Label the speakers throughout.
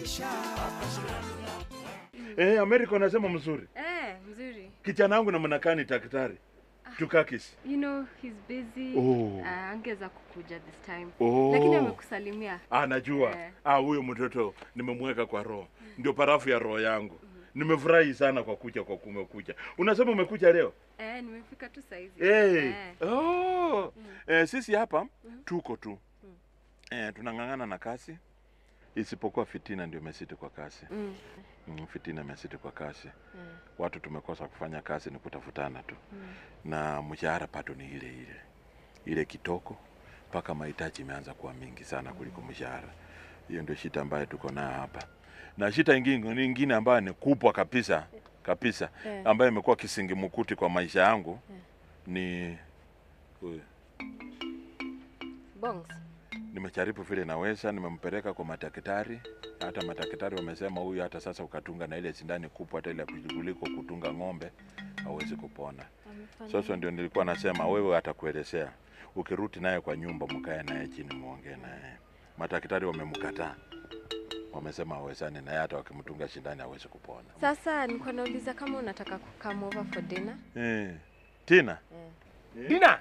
Speaker 1: Eh, Amerika unasema mzuri.
Speaker 2: Eh, mzuri.
Speaker 1: Kijana wangu namna gani daktari? Tukakis.
Speaker 2: You know he's busy.
Speaker 1: Oh.
Speaker 2: Uh, angeza kukuja this time.
Speaker 1: Oh.
Speaker 2: Lakini amekusalimia.
Speaker 1: Ah, najua.
Speaker 2: Eh.
Speaker 1: Ah, huyo mtoto nimemweka kwa roho. Ndio parafu ya roho yangu. Nimefurahi sana kwa kuja kwa kumekuja. Unasema umekuja leo?
Speaker 2: Eh, nimefika tu saizi.
Speaker 1: Hey.
Speaker 2: Eh.
Speaker 1: Oh. Eh, sisi hapa tuko tu. Eh, tunang'ang'ana na kasi isipokuwa fitina ndio imesiti kwa kasi.
Speaker 2: Mm.
Speaker 1: Mm, fitina imesiti kwa kasi.
Speaker 2: Mm.
Speaker 1: Watu tumekosa kufanya kazi ni kutafutana tu. Na mshahara pato ni ile ile. Ile kitoko mpaka mahitaji imeanza kuwa mingi sana kuliko mshahara. Hiyo ndio shida ambayo tuko nayo hapa. Na shida ingine nyingine ambayo ni kubwa kabisa kabisa
Speaker 2: Eh.
Speaker 1: ambayo imekuwa kisingimkuti kwa maisha yangu ni huyu.
Speaker 2: Bongs.
Speaker 1: Nimejaribu vile naweza, nimempeleka kwa madaktari. Hata madaktari wamesema huyu hata sasa ukatunga na ile sindani kubwa, hata ile kuliko kutunga ng'ombe hawezi kupona.
Speaker 2: Amefanya.
Speaker 1: Sasa ndio nilikuwa nasema wewe atakuelezea, ukirudi naye kwa nyumba, mkae naye chini, muongee naye. Madaktari wamemkataa, wamesema hawezani naye, hata wakimtunga sindani hawezi kupona.
Speaker 2: Sasa nilikuwa nauliza kama unataka kukam over for dinner.
Speaker 1: Eh, Tina
Speaker 2: Eh.
Speaker 3: Dina.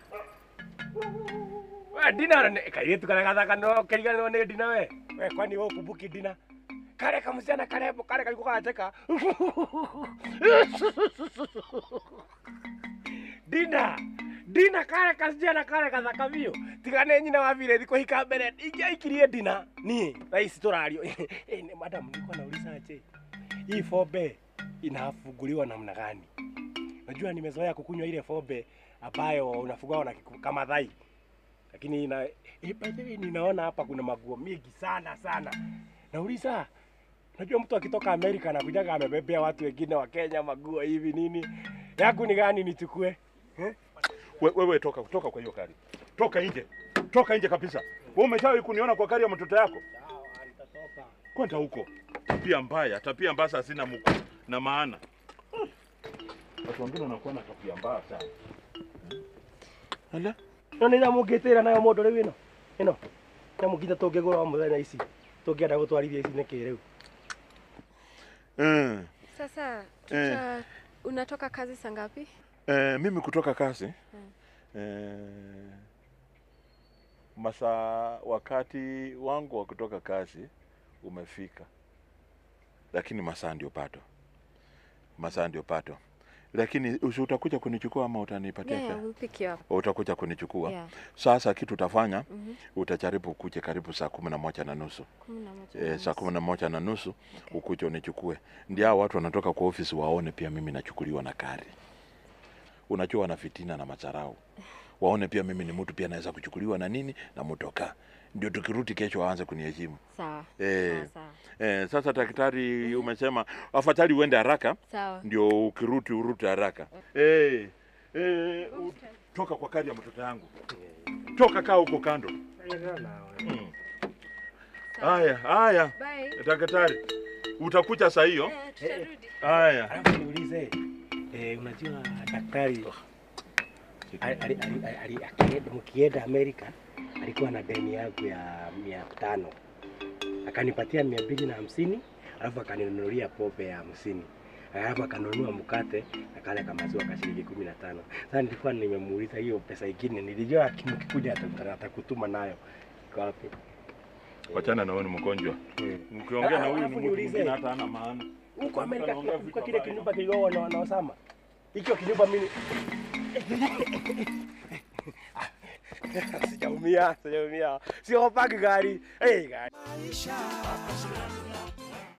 Speaker 3: We Dina ne kairetu kana gathaka no keriganirwo nĩ Dina we. We kwani wewe ukumbuki Dina? Kare kamusiana karembo kare kaliko kanacheka. Dina. Dina kare kasichana kare gathaka biũ. Tiga nĩ nyina wa vile thikũ hika mbere. Ingĩaikirie Dina. Niĩ rais tũrario. Eh, ni madam nilikuwa nauliza aje. Hii fombe inafunguliwa namna gani? Najua nimezoea kukunywa ile fombe ambayo unafungua na kiku- kama dhai, lakini ina, eh, by the way ninaona hapa kuna maguo mingi sana sana. Nauliza, unajua mtu akitoka Amerika na kujaga amebebea watu wengine wa Kenya maguo hivi nini, yangu ni gani nichukue eh?
Speaker 1: we, wewe toka toka kwa hiyo gari, toka nje, toka nje kabisa. Wewe umeshawahi kuniona kwa gari ya mtoto yako? Kwenda huko. Tabia mbaya, tabia mbaya hazina mkuu na maana. Watu wengine wanakuwa na tabia mbaya sana. Ala,
Speaker 3: no nä nyamå ngä tä ra nayo må ndå rä u ä no ä no nyamå nginya tå ngä gå ra må thenya ici tå ngä enda gå twarithia ici nä kä rä u
Speaker 1: eh,
Speaker 2: Sasa tuta unatoka kazi saa ngapi?
Speaker 1: eh, mimi kutoka kazi eh, masaa wakati wangu wa kutoka kazi umefika, lakini masaa ndio pato, masaa ndio pato. Lakini usi utakuja kunichukua ama utanipatia
Speaker 2: Yeah, yeah,
Speaker 1: fare?
Speaker 2: we'll pick you up.
Speaker 1: Utakuja kunichukua
Speaker 2: Yeah.
Speaker 1: sasa. Kitu utafanya
Speaker 2: Mhm.
Speaker 1: utajaribu ukuje karibu saa kumi na moja na nusu
Speaker 2: Kumi na moja
Speaker 1: e,
Speaker 2: na
Speaker 1: saa
Speaker 2: nusu.
Speaker 1: kumi na moja na nusu
Speaker 2: Okay.
Speaker 1: ukuje unichukue. Ndio hao watu wanatoka kwa ofisi waone pia mimi nachukuliwa na gari. Unajua wana fitina na macharau, waone pia mimi ni mtu pia naweza kuchukuliwa na nini na motoka, ndio tukirudi kesho waanze kuniheshimu.
Speaker 2: Sawa.
Speaker 1: Eh,
Speaker 2: Sawa, sawa.
Speaker 1: eh, sasa daktari umesema afadhali uende haraka
Speaker 2: Sawa.
Speaker 1: ndio ukirudi urudi haraka. Eh, eh, u- toka kwa kari ya mtoto yangu, toka kaa huko kando. Mm. Haya, haya,
Speaker 2: Bye.
Speaker 1: daktari, utakuja saa hiyo.
Speaker 2: Eh, tutarudi.
Speaker 1: Haya,
Speaker 3: alafu niulize eh, unajua daktari ali- ali- ali- ali- akienda- mkienda Amerika alikuwa na deni yangu ya mia tano akanipatia mia mbili na hamsini alafu akaninunulia pombe ya hamsini alafu akanunua mkate na kale kamaziwa ka shilingi kumi na tano sasa nilikuwa nimemuuliza hiyo pesa ingine nilijua aki- mkikuja ata- atakutuma nayo iko wapi
Speaker 1: wachana na wewe, ni mgonjwa. Mkiongea na huyu ni
Speaker 3: Alafu
Speaker 1: mtu
Speaker 3: niulize.
Speaker 1: mwingine hata hana maana.
Speaker 3: huko Amerika
Speaker 1: Anaongea vitu
Speaker 3: kwa kile
Speaker 1: ambavyo-
Speaker 3: kinyumba kiligoa na, na Osama hicho kinyumba mimi sijaumia sijaumia siogopangi gari hey, gari